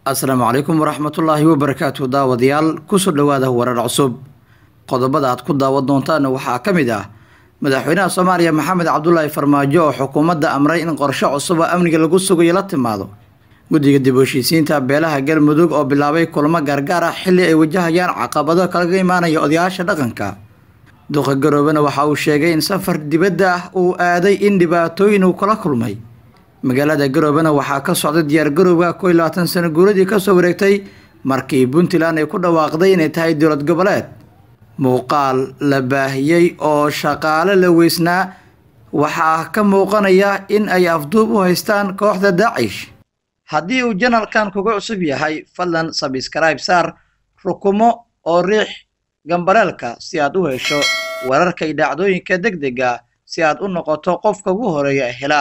asalaamu calaykum waraxmatullaahi wabarakaatu daawadayaal kusoo dhowaada warar cusub qodobada aad ku daawan doontaana waxaa ka mid ah madaxweynaha soomaaliya maxamed cabdulaahi farmaajo oo xukuumadda amray in qorshe cusub oo amniga lagu sugayo la timaado guddiga dib u heshiisiinta beelaha galmudug oo bilaabay kulamo gaargaar ah xilli ay wajahayaan caqabado kalaga imaanaya odayaasha dhaqanka duqa garoobena waxa uu sheegay in safar dibadda ah uu aaday in dhibaatooyin uu kala kulmay magaalada garoobena waxaa ka socday diyaargarowga koo iyo labaatan sano guuradii kasoo wareegtay markii puntland ay ku dhawaaqday inay tahay dowlad goboleed muuqaal la baahiyey oo shaqaale la weysnaa waxaa ka muuqanaya in ay afduub u haystaan kooxda daacish haddii uu janalkan kuga cusub yahay fadlan sabskrayb saar rukumo oo riix gambaleelka si aad u hesho wararka iyo dhacdooyinka deg dega si aad u noqoto qofka ugu horeeya hela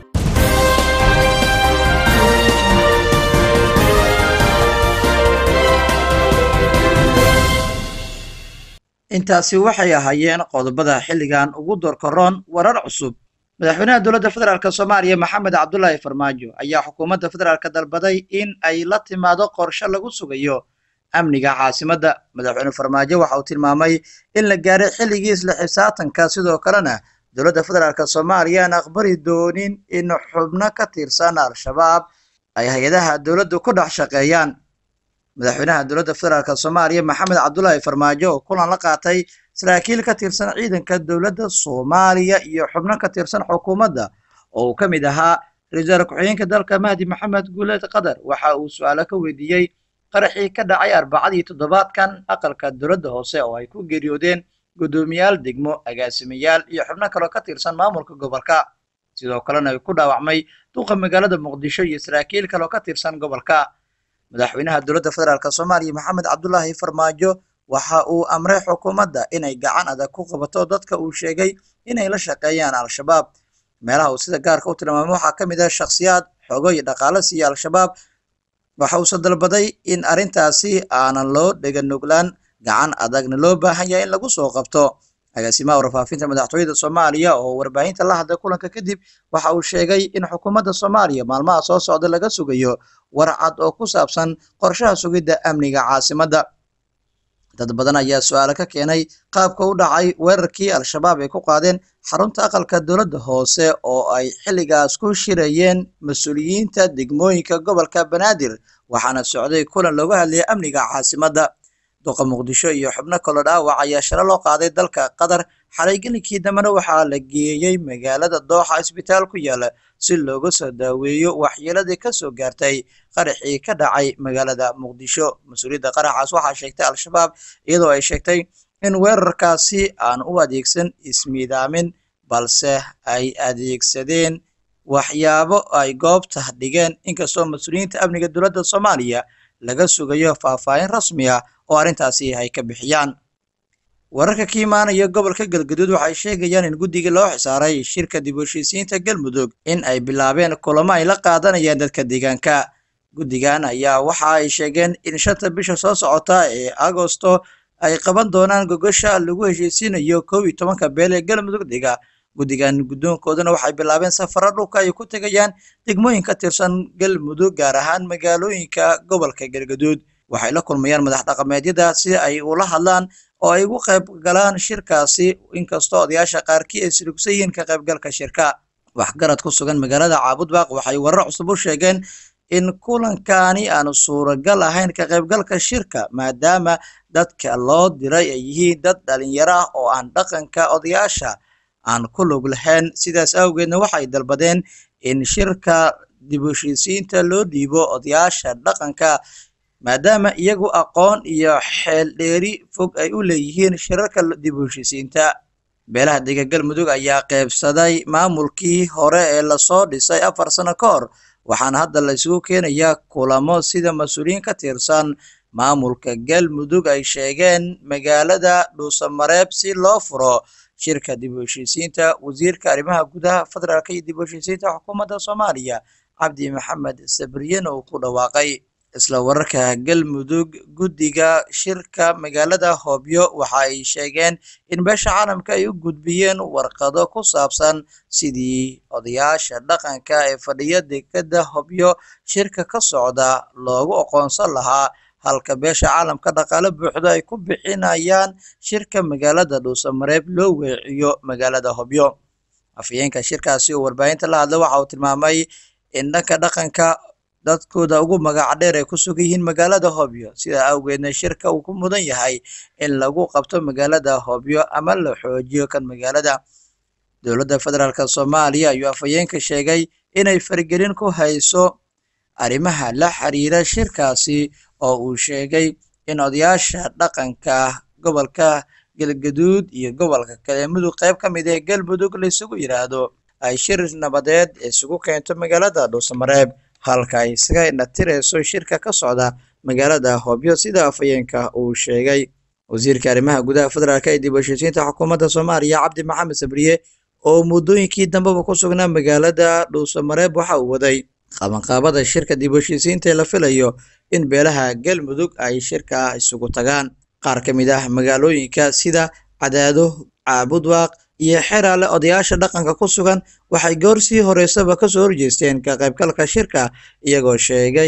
intaasi waxay ahaayeen qodobada xilligan ugu doorkaroon warar cusub madaxweynaha dowladda federaalk soomaaliya maxamed cabdulaahi farmaajo ayaa xukuumadda federaalk dalbaday in ay la timaado qorshe lagu sugayo amniga caasimadda madaxweyne farmaajo waxa uu tilmaamay in la gaaray xilligii isla xisaatanka sidoo kalena dowladda federaalk soomaaliya aan aqbali doonin in xubno ka tirsan al-shabaab ay hay-adaha dowladdu ku dhex shaqeeyaan madaxweynaha dowladda federaalk soomaaliya maxamed cabdulaahi farmaajo oo kulan la qaatay saraakiil ka tirsan ciidanka dowladda soomaaliya iyo xubno ka tirsan xukuumadda oo uu ka mid ahaa ra-iisul ku-xigeenka dalka mahdi maxamed guuleed qatar waxa uu su-aalo ka weydiiyey qaraxii ka dhacay arbacadii toddobaadkan aqalka dowladda hoose oo ay ku geeriyoodeen guddoomiyaal degmo agaasimayaal iyo xubno kaloo ka tirsan maamulka gobolka sidoo kalena ay ku dhaawacmay duqa magaalada muqdisho iyo saraakiil kaloo ka tirsan gobolka madaxweynaha dowladda federaalk soomaaliya maxamed cabdulaahi farmaajo waxa uu amray xukuumadda inay gacan adag ku qabato dadka uu sheegay inay la shaqeeyaan al-shabaab meelaha uu sida gaarka u tilmaamay waxaa ka mid ah shakhsiyaad xogo iyo dhaqaalo siiya al-shabaab waxa uuse dalbaday in arrintaasi aanan loo dheganuglaan gacan adagna loo baahan yahay in lagu soo qabto agaasimaha warfaafinta madaxtooyada soomaaliya oo warbaahinta la hadlay kulanka kadib waxa uu sheegay in xukuumadda soomaaliya maalmaha soo socda laga sugayo warcad oo ku saabsan qorshaha sugidda amniga caasimadda dad badan ayaa su-aalo ka keenay qaabka u dhacay weerarkii al-shabaab ay ku qaadeen xarunta aqalka dowladda hoose oo ay xilligaas ku shirayeen mas-uuliyiinta degmooyinka gobolka banaadir waxaana socday kulan looga hadlayay amniga caasimadda duqa muqdisho iyo xubno kaloo dhaawac ayaa shalo loo qaaday dalka qatar xalay gelinkii dambena waxaa la geeyey magaalada dooxa isbitaal ku yaala si looga soo daaweeyo waxyeeladii kasoo gaartay qaraxii ka dhacay magaalada muqdisho mas-uuliyadda qaraxaas waxaa sheegtay al-shabaab iyadoo ay sheegtay in weerarkaasi aan u adeegsan ismiidaamin balse ay adeegsadeen waxyaabo ay goobta dhigeen inkastoo mas-uuliyiinta amniga dowladda soomaaliya laga sugayo faahfaahin rasmi ah oo arrintaasi ay ka bixiyaan wararka ka imaanaya gobolka galgaduud waxay sheegayaan in guddigii loo xisaaray shirka dib u heshiisiinta galmudug in ay bilaabeen kulamo ay la qaadanayaan dadka deegaanka guddigan ayaa waxa ay sheegeen in shanta bisha soo socota ee agosto ay qaban doonaan gogosha lagu heshiisiinayo kow iyo tobanka beel ee galmudug dega guddigan guddoonkoodana waxay bilaabeen safaro dhulka ay ku tegayaan degmooyin ka tirsan galmudug gaar ahaan magaalooyinka gobolka galgaduud waxay la kulmayaan madax dhaqameedyada si ay ula hadlaan oo ay ugu qayb galaan shirkaasi inkastoo odayaasha qaarkii ay silugsan yihiin ka qaybgalka shirka waxgarad ku sugan magaalada caabudbaaq waxay warar cusub u sheegeen in kulankani aanu suuragal ahayn ka qaybgalka shirka maadaama dadka loo diray ay yihiin dad dhalinyaro ah oo aan dhaqanka odayaasha aan ku lug lahayn sidaas awgeedna waxay dalbadeen in shirka dib u heshiisiinta loo dhiibo odayaasha dhaqanka maadaama iyagu aqoon iyo xeel dheeri fog ay u leeyihiin shirarka dib u heshiisiinta beelaha dega galmudug ayaa qeybsaday maamulkii hore ee lasoo dhisay afar sano ka hor waxaana hadda la isugu keenayaa kulamo sida mas-uuliyiin ka tirsan maamulka galmudug ay sheegeen magaalada dhuusamareeb si loo furo shirka dib u heshiisiinta wasiirka arrimaha gudaha federaalka iyo dib u heshiisiinta xukuumadda soomaaliya cabdi maxamed sabriyen oo ku dhawaaqay isla wararka galmudug guddiga shirka magaalada hobyo waxa ay sheegeen in beesha caalamka ay u gudbiyeen warqado ku saabsan sidii odayaasha dhaqanka ee fadhiya dekada hobyo shirka ka socda loogu aqoonsan lahaa halka beesha caalamka dhaqaale buuxda ay ku bixinayaan shirka magaalada dhuusamareeb loo weeciyo magaalada hobyo afhayeenka shirkaasi oo warbaahinta la hadla waxa uu tilmaamay in dhanka dhaqanka dadkooda ugu magaca dheer ay ku sugan yihiin magaalada hobyo sidaa awgeedna shirka uu ku mudan yahay in lagu qabto magaalada hobyo ama la xoojiyo kan magaalada dowladda federaalk soomaaliya ayuu afhayeenka sheegay inay faragelin ku hayso arrimaha la xiriira shirkaasi oo uu sheegay in odayaasha dhaqanka gobolka galgaduud iyo gobolka kale mudug qayb ka mid ee galmudug laisugu yidhaahdo ay shir nabadeed isugu keento magaalada dhuusamareeb halka ay isaga inatirayso shirka ka socda magaalada hobyo sida afhayeenka uu sheegay wasiirka arrimaha gudaha federaalk ee dib u heshiisiinta xukuumadda soomaaliya cabdi maxamed sabriye oo muddooyinkii dambeba ku sugnaa magaalada dhuusamareeb waxa uu waday qabanqaabada shirka dib u heshiisiinta ee la filayo in beelaha galmudug ay shirka isugu tagaan qaar ka mid ah magaalooyinka sida cadaado caabudwaaq iyo xeraale odayaasha dhaqanka ku sugan waxay goor sii horeysaba kasoo horjeesteen ka qaybgalka shirka iyagoo sheegay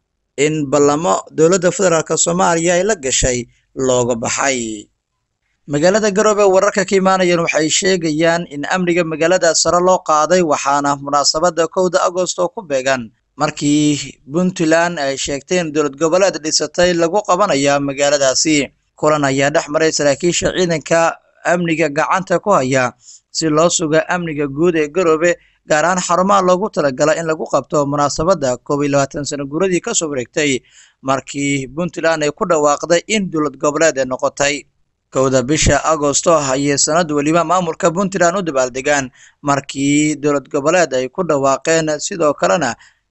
in ballamo dowladda federaalk soomaaliya ay la gashay looga baxay magaalada garoobe wararka ka imaanayaan waxay sheegayaan in amniga magaalada sare loo qaaday waxaana munaasabada kowda agost oo ku beegan markii puntland ay sheegtay in dowlad goboleed dhisatay lagu qabanaya magaaladaasi kulan ayaa dhex maray saraakiisha ciidanka amniga gacanta ku haya si loo suga amniga guud ee garoobe gaar ahaan xarumaha loogu talagala in lagu qabto munaasabadda koob iyo labaatan sano guuradii kasoo wareegtay markii puntland ay ku dhawaaqday in dowlad goboleed ay noqotay kowda bisha agosto ayay sanad weliba maamulka puntland u dabaaldegaan markii dowlad goboleed ay ku dhawaaqeen sidoo kalena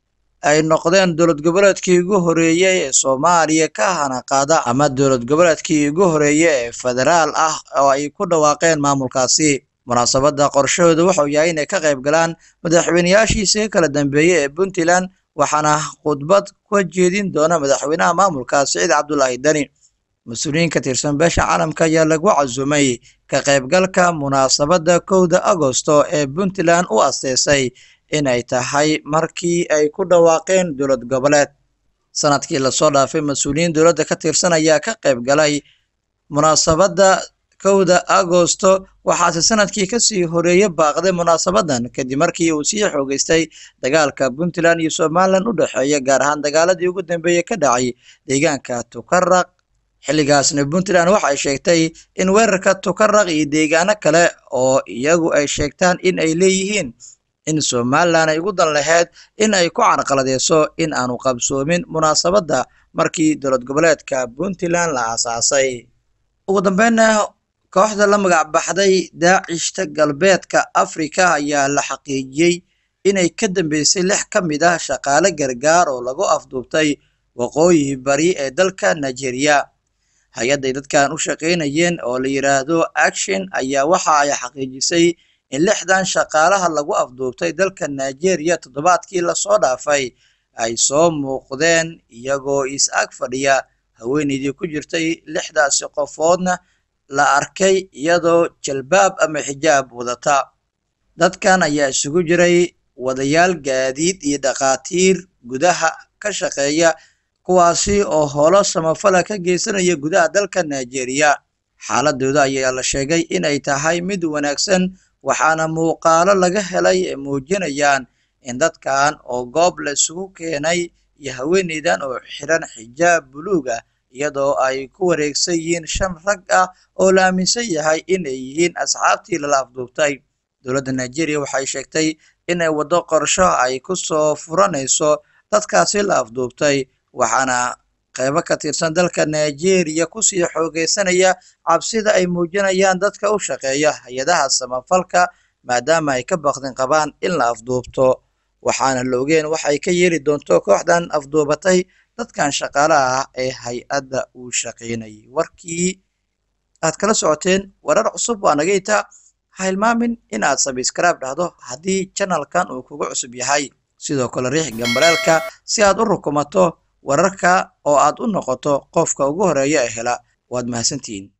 ay noqdeen dowlad goboleedkii ugu horeeyey ee soomaaliya ka hanaqaada ama dowlad goboleedkii ugu horeeye ee federaal ah oo ay ku dhawaaqeen maamulkaasi munaasabadda qorshahooda wuxuu yahay inay ka qayb galaan madaxweyneyaashiisa kala dambeeye ee puntland waxaana khudbad ka jeedin doona madaxweynaha maamulka siciid cabdulaahi deni mas-uuliyiin ka tirsan beesha caalamka ayaa lagu casumay ka qaybgalka munaasabadda kowda agosto ee puntland u asteysay inay tahay markii ay ku dhawaaqeen dowlad goboleed sanadkii lasoo dhaafay mas-uuliyiin dowladda ka tirsan ayaa ka qayb galay munaasabadda kowda agosto waxaase sanadkii kasii horeeye baaqday munaasabadan kadib markii uu sii xoogeystay dagaalka puntland iyo somalilan u dhexeeya gaar ahaan dagaaladii ugu dambeeyey ka dhacay deegaanka tukaraq xilligaasna puntland waxay sheegtay in weerarka tukaraq iyo deegaano kale oo iyagu ay sheegtaan in ay leeyihiin in somalilan ay ugu dan lahayd in ay ku carqaladeyso in aanu qabsoomin munaasabadda markii dowlad goboleedka puntland la aasaasay ugu dambeynna kooxda la magac baxday daacishta galbeedka afrika ayaa la xaqiijiyey inay ka dambeysay lix ka mid ah shaqaale gargaar oo lagu afduubtay waqooyi bari ee dalka nigeria hay-adday dadkan u shaqaynayeen oo la yidhaahdo action ayaa waxa ay xaqiijisay in lixdan shaqaalaha lagu afduubtay dalka nigeria toddobaadkii lasoo dhaafay ay soo muuqdeen iyagoo is ag fadhiya haweeneydii ku jirtay lixdaasi qofoodna la arkay iyadoo jalbaab ama xijaab wadata dadkan ayaa isugu jiray wadayaal gaadiid iyo dhakhaatiir gudaha ka shaqeeya kuwaasi oo holo samafala ka geysanaya gudaha dalka nigeria xaaladooda ayaa la sheegay inay tahay mid wanaagsan waxaana muuqaalo laga helay ay muujinayaan in dadkan oo goob la isugu keenay iyo haweeneydan oo xiran xijaab buluug ah iyadoo ay ku wareegsan yihiin shan rag ah oo la aaminsan yahay inay yihiin asxaabtii lala afduubtay dowladda nigeria waxay sheegtay inay waddo qorsho ay ku soo furanayso dadkaasi la afduubtay waxaana qaybo ka tirsan dalka nigeria kusii xoogeysanaya cabsida ay muujinayaan dadka u shaqeeya hay-adaha samafalka maadaama ay ka baqdin qabaan in la afduubto waxaana la ogeen waxay ka yeeli doonto kooxdan afduubatay dadkan shaqaalaha ah ee hay-adda uu shaqaynayay warkii aad kala socoteen warar cusub waa naga itaa ha hilmaamin in aad sabskraib dhahdo haddii janalkan uu kugu cusub yahay sidoo kale riix gambareelka si aad u rukumato wararka oo aad u noqoto qofka ugu horeeya ee hela waad mahadsantihiin